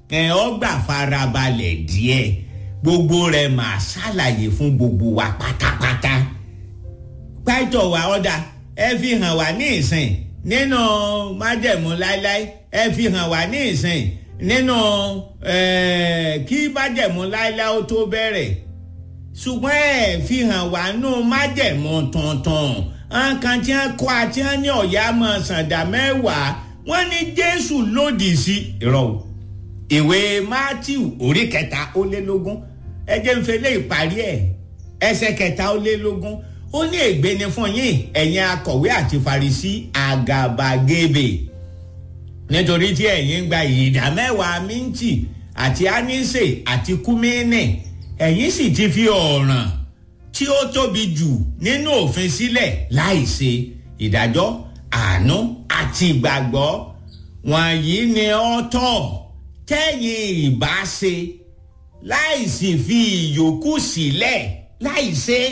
ẹ̀ ọ́ gbà farabalẹ̀ díẹ̀ gbogbo rẹ̀ máa ṣàlàyé fún gbogbo wa pátápátá pàtó wa ọ̀dà ẹ fi hàn wá ní ìsìn nínú májẹ̀mú láíláí ẹ fi hàn wá ní ìsìn nínú kí májẹ̀mú láíláí ó tó bẹ̀rẹ̀ ṣùgbọ́n ẹ fi hàn wá nù májẹ̀mú tuntun nǹkan tí wọ́n kọ́ àti wọ́n ní ọ̀yá mọ̀ sàǹdà mẹ́wàá wọ́n ní jésù lòdì sí irọ́ o ìwé matthew orí kẹta ó lé lógún ẹ jẹ́ ń fẹlẹ́ ìparí ẹ̀ ẹsẹ̀ kẹta ó lé lógún ó ní ègbé ni fún yín ẹ̀yin akọ̀wé àti farisí àgàbàgebè nítorí tí ẹ̀yin gba ìdá mẹ́wàá míntì àti ánísè àti kúmínì ẹ̀yin sì ti fi ọ̀ràn tí ó tóbi jù nínú òfin sílẹ̀ láì ṣe ìdájọ́ àánú àti ìgbàgbọ́ wọ̀nyí ni ó tọ́ tẹ́yìn ìbá ṣe láì sì fi ìyókù sílẹ̀ láì ṣe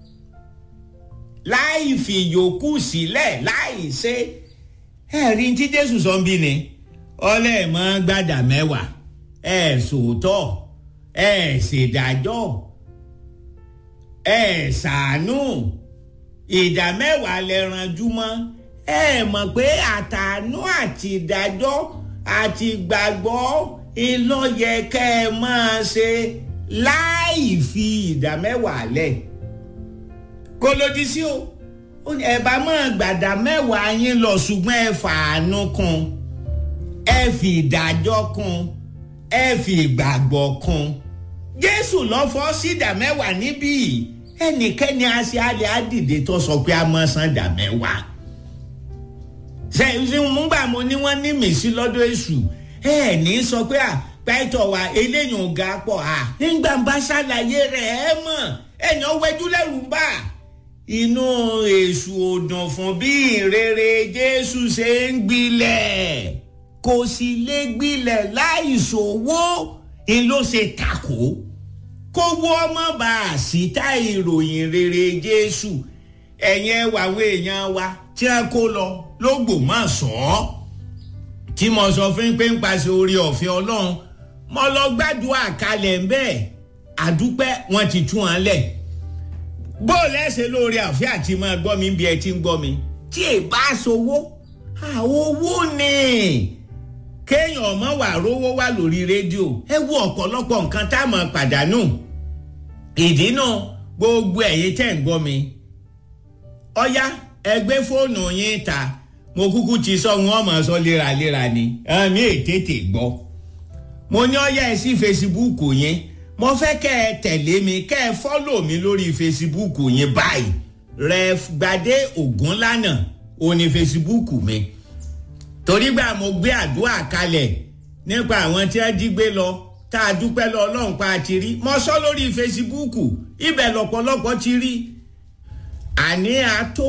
láì fi ìyókù sílẹ̀ láì ṣe ẹ̀rí tí jésù sọ ń bí ni ọlẹ́ẹ̀mọ́ gbàdà mẹ́wàá ẹ̀ sòótọ́ ẹ̀ ṣèdájọ́ ẹ̀ ṣàánú ìdá mẹ́wàá lẹ ranjú mọ́ ẹ mọ̀ pé àtàánú àti ìdájọ́ àti ìgbàgbọ́ ìlọ́yẹ kẹ́ ẹ máa ṣe láì fi ìdá mẹ́wàá lẹ̀ kó lòdì sí o ẹ bá máa gbàdá mẹ́wàá yín lọ ṣùgbọ́n ẹ fàánú kún ẹ fi ìdájọ́ kún ẹ fi ìgbàgbọ́ kún jésù lọ́fọ́ sí ìdá mẹ́wàá níbí ẹnikẹ́ni àṣẹ alẹ́ àdìdè tó sọ pé a máa san ìdá mẹ́wàá ṣe ṣe ń gbà mo ní wọ́n ní mèsì lọ́dọ̀ èṣù ẹ ní sọ pé à pẹ́tọ̀ wa eléyìí ò ga pọ̀ à nígbà bá ṣàlàyé rẹ̀ ẹ mọ̀ ẹ̀yàn wẹ́jú lẹ́rù bá inú èṣù òdùn fún bí ìrere jésù ṣe ń gbilẹ̀ kò sì lè gbilẹ̀ láì ṣòwò ń ló ṣe takò kó wọ́ ọmọ bá a sí tá ìròyìn rere jésù ẹ̀yìn ẹwà àwọn èèyàn wa tí a kó lọ lógbò má sọ ọ́ tí mo sọ fún pé ń paṣẹ orí ọ̀fẹ́ ọlọ́run mo lọ gbàdúrà kalẹ̀ ń bẹ́ẹ̀ àdúpẹ́ wọn ti tú wọn lẹ̀ bó lẹ́sẹ̀ lórí ọ̀fẹ́ àti máa gbọ́ mi bí ẹ ti ń gbọ́ mi tí ì bá sowó àwọn owó ni kéèyàn ọmọ wà rówó wà lórí rédíò ẹ wo ọ̀pọ̀lọpọ̀ nǹkan tá a mọ̀ pàdánù ìdí náà gbogbo ẹ̀yin tẹ̀ ń gbọ́ mi ọ̀yá ẹgbẹ́ fóònù yín ta mo kúkú ti sọ wọn mọ̀ sọ léraléra ni àmì ètètè gbọ́ mo ní ọ̀yá ẹ sí fesibúùkù yín mo fẹ́ kẹ́ ẹ tẹ̀lé mi kẹ́ ẹ fọ́lò mi lórí fesibúùkù yín báyìí ref gbadé ògúnlànà òní fesibúùkù mi torí gbà mo gbé àdúrà kalẹ̀ nípa àwọn tí wọ́n jí gbé lọ tá a dúpẹ́ lọ ọlọ́run pa ti rí mo sọ lórí fesibúùkù ibẹ̀ lọ́pọ̀lọpọ̀ ti rí àní àtó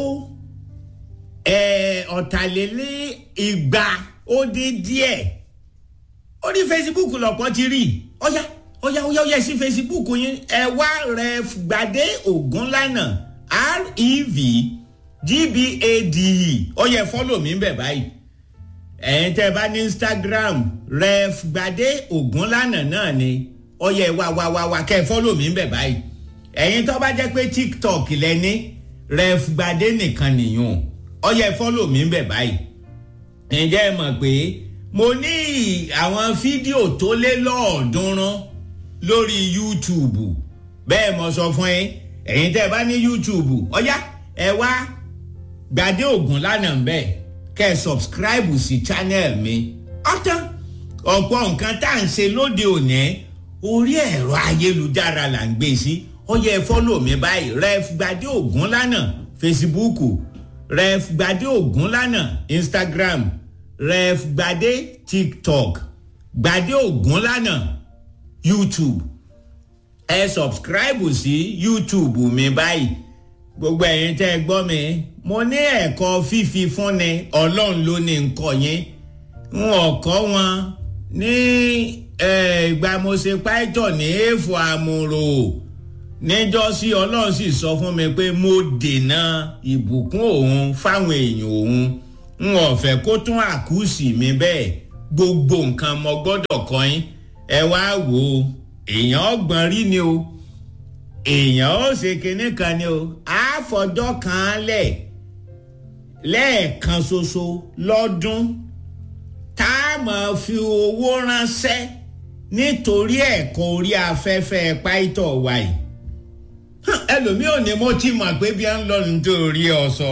ọ̀tàlélẹ́ ìgbà ó dín díẹ̀ orí facebook lọ́pọ̀ ti rí ọ̀yá ọ̀yá ọ̀yá ọ̀yá sí facebook yín ẹ wá rẹ gbàdé ògúnlànà rev gbade ọ̀yá fọ́lọ̀ mi bẹ̀ báyìí ẹ̀yin tẹ́ ẹ bá ní instagram rẹ gbàdé ògúnlànà náà ni ọ̀yá wá wá wá wá kẹ́ ẹ fọ́lọ̀ mi bẹ̀ báyìí ẹ̀yin tó bá jẹ́ pé tiktok lẹ́ni rẹ gbàdé nìkan nìyẹn ọyẹ fọlọ mi ń bẹ báyìí ǹjẹ́ ẹ mọ̀ pé mo ní àwọn fídíò tó lé lọ́ọ̀ọ́dúnrún lórí youtube bẹ́ẹ̀ mo sọ fún yín ẹ̀yin tẹ́ ẹ bá ní youtube ọ̀yá ẹ wá gbadé ògùn lánàá ń bẹ̀ kẹ́ ẹ subscribe sí channel mi ọ̀tán ọ̀pọ̀ nǹkan tá à ń ṣe lóde òní orí ẹ̀rọ ayélujára là ń gbé sí ọyẹ fọlọ mi báyìí ref gbadé ògùn lánàá facebook ref gbadé ògúnlànà instagram ref gbadé tiktok gbadé ògúnlànà youtube ẹ subscribe sí youtube mi báyìí gbogbo ẹ̀yin tẹ́ ẹ gbọ́ mi mo ní ẹ̀kọ́ fífi fúnni ọlọ́run ló ní nǹkan yín n ò kọ́ wọn ní ìgbà mo ṣe páìtọ̀ ní èèfò àmúrò níjọ́sí ọlọ́run sì sọ fún mi pé mo dènà ìbùkún òun fáwọn èèyàn òun n ò fẹ́ kó tún àkúùsì mi bẹ́ẹ̀ gbogbo nǹkan mo gbọ́dọ̀ kọ́ yín ẹ wá wò ó èèyàn ọgbọ̀n rí ni o èèyàn ó ṣe kinní kan ni o àfọjọ́ kan lẹ̀ lẹ́ẹ̀kan ṣoṣo lọ́dún tá a máa fi owó ránṣẹ́ nítorí ẹ̀kọ́ orí afẹ́fẹ́ páìtọ̀ wa yìí ẹlòmíì ò ní mo ti mọ̀ pé bí a ń lọ nítorí ọ̀sọ̀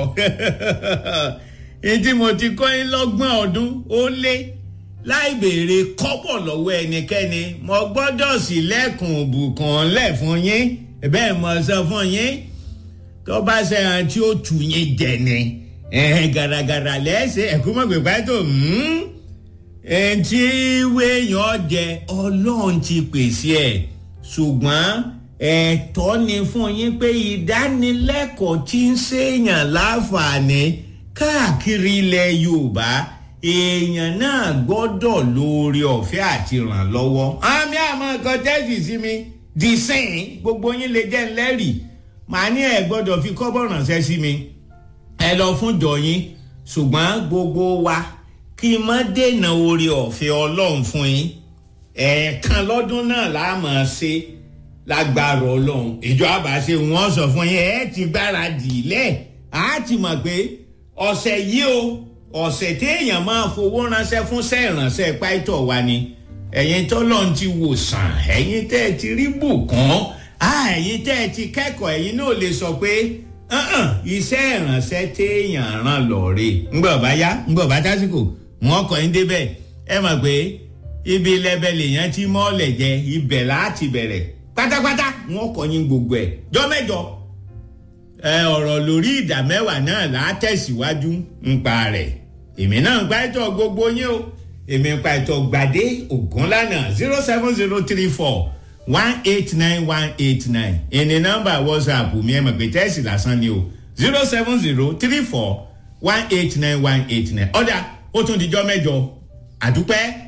ètí mo ti kọ́ yín lọ́gbọ̀n ọdún ó lé láì béèrè kọ́bọ̀ lọ́wọ́ ẹnikẹ́ni mo gbọ́dọ̀ sí lẹ́kùn òbùkàn lẹ̀ fún yín bẹ́ẹ̀ mo sọ fún yín tó bá ṣe hàn tí ó tù yín jẹ ni gàràgàrà lẹ́sẹ̀ ẹ̀kú mọ̀ pé pàtó ẹ̀ǹtí wéèyàn jẹ ọlọ́run ti pèsè ẹ̀ ṣùgbọ́n ẹ̀tọ́ ni fún yín pé ìdánilẹ́kọ̀ọ́ tí ń ṣèyàn láǹfààní káàkiri ilẹ̀ yorùbá èèyàn náà gbọ́dọ̀ lóore ọ̀fẹ́ àti ràn lọ́wọ́. àmì àmọ́ nǹkan tẹ́sí sí mi di sẹ́yìn gbogbo yín lè jẹ́ ńlẹ́rìí màá ní ẹ̀ gbọ́dọ̀ fi kọ́bọ̀ ránṣẹ́ sí mi ẹ lọ fún jọ yín ṣùgbọ́n gbogbo wa kí n má dènà oore ọ̀fẹ́ ọlọ́run fún yín ẹ̀ẹ̀kan lọ́dún náà láàmú ṣe lágbára ọlọ́run ìjọ àbáṣe wọn sọ fún yín ẹ ti gbáradì lẹ̀ á ti mọ̀ pé ọ̀sẹ̀ yìí o ọ̀sẹ̀ téèyàn máa fowó ránṣẹ́ fún sẹ́ẹ̀ránṣẹ́ páìtọ̀ wa ni ẹ̀yin tọ́lọ́run ti wò sàn ẹ̀yin tẹ́ ẹ ti rí bùkún ẹ̀yin tẹ́ ẹ ti kẹ́kọ̀ọ́ ẹ̀yin náà lè sọ pé iṣẹ́ ìránṣẹ́ téèyàn ràn lọ́ọ̀rẹ́ ńgbọ̀ bá yá ńgbọ̀ bá tásìkò wọn kọ́ ń débẹ̀ ẹ mọ̀ pé ibi lẹ́bẹ̀lì yẹn ti mọ́ọ̀lẹ̀ jẹ ibẹ̀ láti bẹ̀rẹ̀ pátápátá wọn kọ́ yín gbogbo ẹ̀ jọ́mẹ́jọ ẹ ọ̀rọ̀ lórí ìdá mẹ́wàá náà là á tẹ̀síwájú ńpa rẹ̀ èmi náà ń pa ẹ̀tọ́ gbogbo yín o èmi ń pa ẹ̀tọ́ gbàdé ògúnlànà zero seven zero three four one eight nine one eight nine ìní nọ́mbà whatsapp mi ẹ mọ̀ pé tẹ́sí lásán ni o zero seven zero three four one eight nine one eight nine ọ̀dà ó tún dijọ́ mẹ́jọ àdúpẹ́.